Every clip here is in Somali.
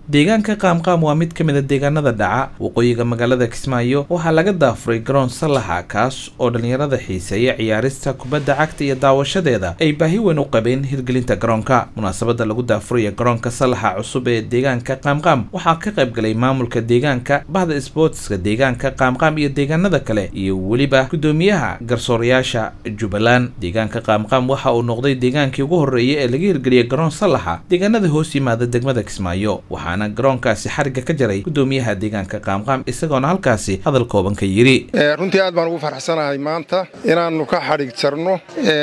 deegaanka qaamqaam waa mid ka mid a deegaanada dhaca waqooyiga magaalada kismaayo waxaa laga daafuray garoon sallaxa kaas oo dhallinyarada xiiseeya ciyaarista kubadda cagta iyo daawashadeeda ay baahi weyn u qabeen hirgelinta garoonka munaasabada lagu daafuraya garoonka sallaxa cusub ee deegaanka qaamqaam waxaa ka qayb galay maamulka deegaanka bahda sboortska deegaanka qaamqaam iyo deegaanada kale iyo weliba guddoomiyaha garsoorayaasha jubbaland deegaanka qaamqaam waxa uu noqday deegaankii ugu horreeyay ee laga hirgeliyay garoon sallaxa deegaanada hoos yimaada degmada kismaayo waxaana garoonkaasi xarigga ka jaray guddoomiyaha deegaanka qaamqaam isagoona halkaasi hadal kooban ka yidhi runtii aad baan ugu farxsanahay maanta inaannu ka xadhig jarno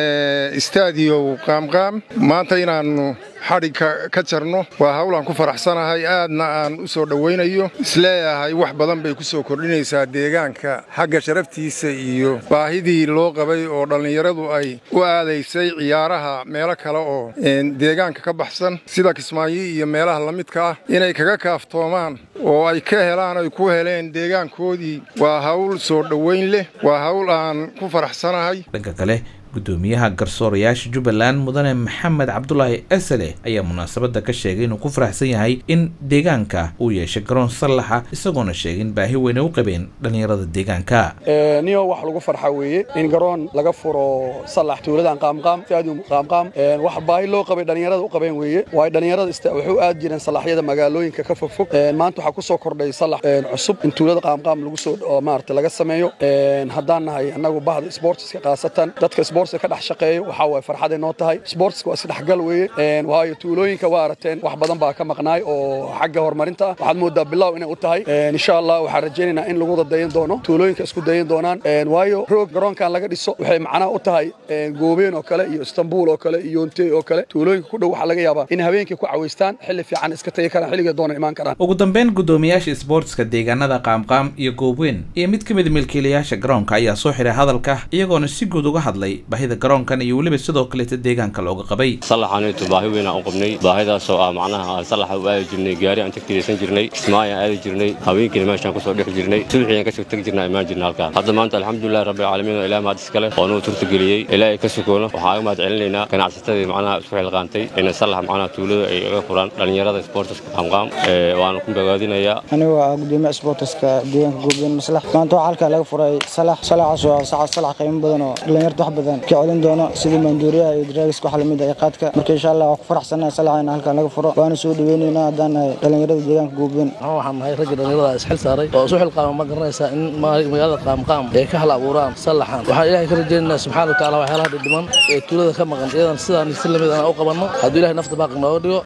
istaadiyow qaamqaam maanta inaannu xadhig ka jarno waa hawlaan ku faraxsanahay aadna aan u soo dhowaynayo isleeyahay wax badan bay ku soo kordhinaysaa deegaanka xagga sharaftiisa iyo baahidii loo qabay oo dhallinyaradu ay u aadaysay ciyaaraha meelo kale oo deegaanka ka baxsan sida kismaayo iyo meelaha la midka ah inay kaga kaaftoomaan oo ay ka helaan ay ku heleen deegaankoodii waa hawl soo dhowayn leh waa hawl aan ku faraxsanahay dhanka kale guddoomiyaha garsoorayaasha jubbaland mudane maxamed cabdulaahi esele ayaa munaasabadda ka sheegay inuu ku faraxsan yahay in deegaanka uu yeeshay garoon sallaxa isagoona sheegin baahi weynay u qabeen dhallinyarada deegaanka niyo wax lagu farxa weeye in garoon laga furo sallax tuuladan qaamqaam stadium qaamqaam wax baahi loo qabay dhallinyarada u qabeen weeye waayo dhallinyarada waxay u aad jireen sallaxyada magaalooyinka ka fogfog maanta waxaa ku soo kordhay sallax cusub in tuulada qaamqaam lagu soo maarata laga sameeyo haddaan nahay annagu bahda sportska khaasatan dadka ka dhex shaqeeyo waxaa waay farxaday noo tahay sportska waa isdhexgal weeye waayo tuulooyinka waa arateen wax badan baa ka maqnaay oo xagga horumarinta ah waxaad moodaa bilow inay u tahay insha allah waxaan rajaynaynaa in lagu wada dayan doono tuulooyinka isku dayan doonaan waayo roog garoonkan laga dhiso waxay macnaha u tahay goobeen oo kale iyo istanbul oo kale iyo yontey oo kale tuulooyinka ku dhow waxaa laga yaabaa in habeenkii ku cawaystaan xilli fiican iska tagi karaan xilliga doona imaan karaan ugu dambeyn guddoomiyaasha sboortska deegaanada qaamqaam iyo goobweyn iyo mid ka mid milkiilayaasha garoonka ayaa soo xiray hadalka iyagoona si guud uga hadlay baahida garoonkan iyo weliba sidoo kaleeta deegaanka looga qabay sallaxaneetu baahi weyn aan u qabnay baahidaasoo ah macnaha aan sallaxa u aadi jirnay gaari aan tagtiraysan jirnay kismaayaan aadi jirnay haweenkiina meeshaan kusoo dhex jirnay subaxiiaan kasoo tegi jirnaa imaan jirna halkaan hadda maanta alxamdulilahi rabbilcaalamiin oo ilaah mahad iskale oo nuu turtageliyey ilaahay ka sukoono waxaan uga mahad celinaynaa ganacsatadii macnaha isku xilqaantay inay sallax macnaha tuulada ay uga furaan dhallinyarada sportiska qaamqaam waana ku bogaadinayaa anigoo ah gudoomiyaha sportiska deegaanka goobeen maslax maanta waxaa halkaa laga furay salax salaxaas waa saxa salax qiimo badan oo dhallinyarta wax badan ka celin doono sidii maanduuriyaha iyo draagiska waxa lamid ah qaadka marka insha allah waan ku faraxsanahay salaxa in halkan laga furo waana soo dhaweynaynaa haddaan nahay dhallinyarada deegaanka goobeen waxaan nahay ragga dhallinyarada isxil saaray oo isu xilqaama ma garanaysaa in magaalada qaamqaam ay ka hal abuuraan sallaxan waxaan ilaahay ka rajaynaynaa subxaana wa taala waxyaalaha dhidhiman ee tuulada ka maqan iyadan sidaan si lamid aan u qabanno hadduu ilahay nafta baaqi nooga dhigo